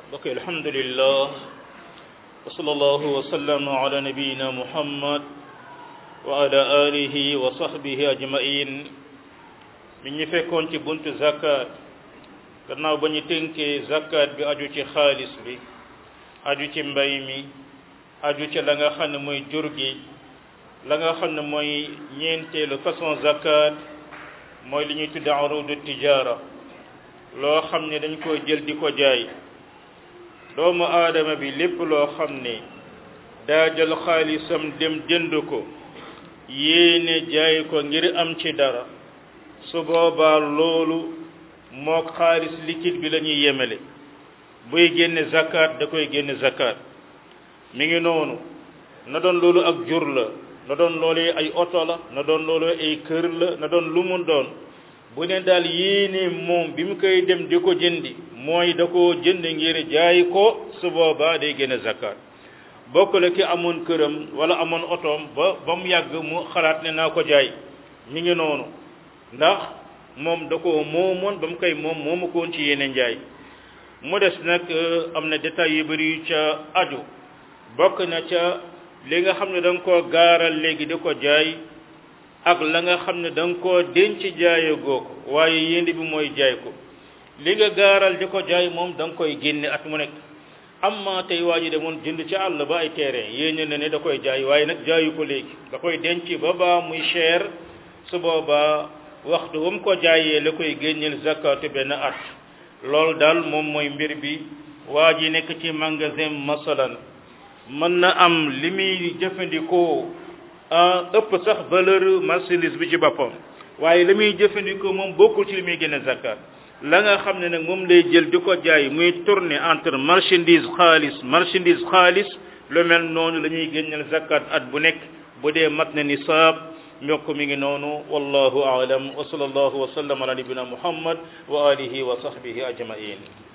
ok alhamdulillah wa sallallahu wa sallama ala nabiyina muhammad wa ala alihi wa sahbihi ajmain mi ñu fekkoon ci buntu zakat gannaaw ba ñu tënkee zakat bi aju ci xaalis bi aju ci mbay mi aju ci la nga xam ne mooy jur gi la nga xam ne mooy ñeenteelu façon zakat mooy li ñuy tudde arudu tijara loo xam ne dañ ko jël di ko jaay doomu aadama bi lépp loo xam ne daa jël xaalisam dem jënd ko yéene jaay ko ngir am ci dara su boobaa loolu moo xaalis liquide bi la ñuy yemele buy génne zakat da koy génne zakat mi ngi noonu na doon loolu ak jur la na doon loolu ay oto la na doon loolu ay kër la na doon lu mu doon bu ne daal yéene moom bi mu koy dem di ko jëndi mooy da koo jënd ngir jaay ko su boobaa day génne zakat bokk la ki amoon këram wala amoon otoom ba ba mu yàgg mu xalaat ne naa ko jaay mi ngi noonu ndax moom da ko moomoon ba mu koy moom moomu ko woon ci yéene njaay mu des nag am na détails yu bëri yu ca aju bokk na ca li nga xam ne da nga koo gaaral léegi di ko jaay ak la nga xam ne da nga koo denc jaaye goo ko waaye yéende bi mooy jaay ko li nga gaaral di ko jaay moom da nga koy génne at mu nekk amma tey waa ji demoon jënd ci àll ba ay terrain yéene na ne da koy jaay waaye nag jaayu ko léegi da koy denc ba baa muy cher su boobaa waxtu ba mu ko jaayee la koy génneel zakatu benn at loolu daal moom mooy mbir bi waa ji nekk ci magasin masalan mën na am li muy jëfandikoo ëpp sax valeur marchandise bi ci boppam waaye li muy jëfandikoo moom bokkul ci li muy génne zakat la nga xam ne nag moom lay jël di ko jaay muy tourner entre marchandise xaalis marchandise xaalis lu mel noonu la ñuy génneel zakat at bu nekk bu dee mat na nisaab mbokk mi ngi noonu wallahu aalam wa sallallahu wa sallam ala nabina muhammad wa alihi wa sahbihi ajmain